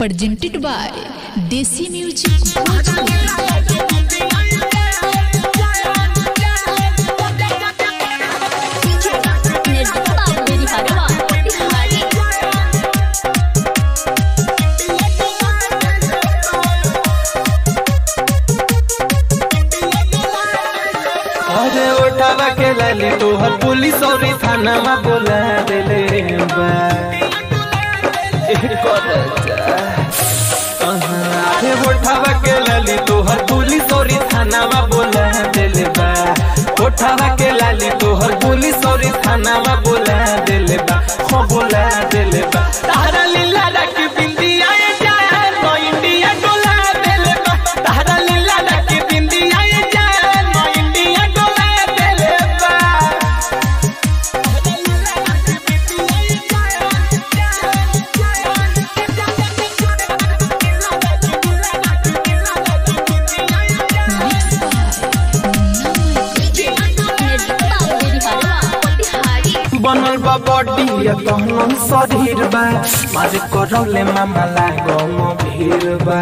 presented by Desi Music Bhojpuri. अरे उठावा के लाली तोहर पुलिस और थाना बोला देले बा एक और जा। अहाँ, अरे उठावा के लाली तोहर पुलिस और थाना बोला देले बा उठावा के लाली तोहर पुलिस और थाना बोला देले बा हो बोला देले बा तारा लीला रख बिंदिया जाए नो इंडिया डोला देले बा तारा लीला रख बिंदिया जाए नो इंडिया डोला देले बा बनल बा बॉडी कहनम शरीर बा मारे करौले मामा लागो म भीर बा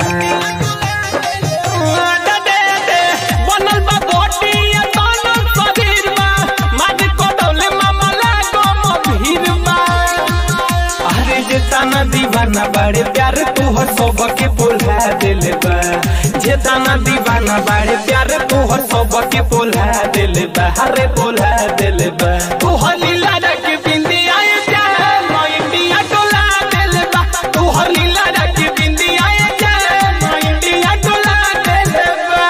बनल बा बॉडी कहनम शरीर बा मारे करौले मामा लागो म भीर बा अरे जे ताना दीवाना बाड़े प्यार तोहर सबके बोला दिल बा जे ताना दीवाना बाड़े प्यार तोहर सबके बोला दिल बा अरे बोला दिल बा तोहर लीला रख बिंदिया जाए नो इंडिया डोला दिल बा तोहर लीला रख बिंदिया जाए नो इंडिया डोला दिल बा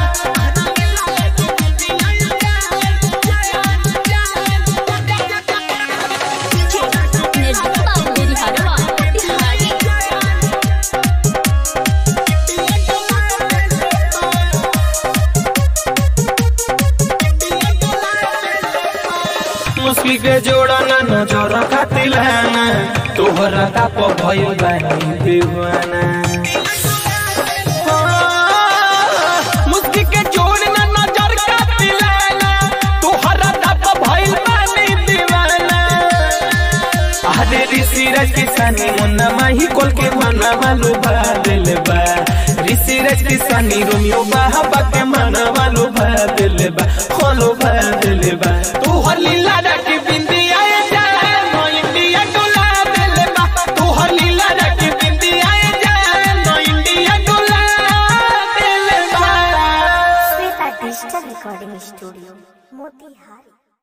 मुस्की के जोड़ा ना नजर खातिर ना तोहरा ताप भइल बानी दीवाना मुस्की के जोड़ ना नजर खातिर ना तोहरा ताप भइल बानी दीवाना अरे ऋषि राज किसानी मुन्ना माही कोल के मना वालू भा दिल बा ऋषि राज किसानी रोमियो बाहा के मना वालू भा दिल बा खोलो भा दिल बा तू हलीला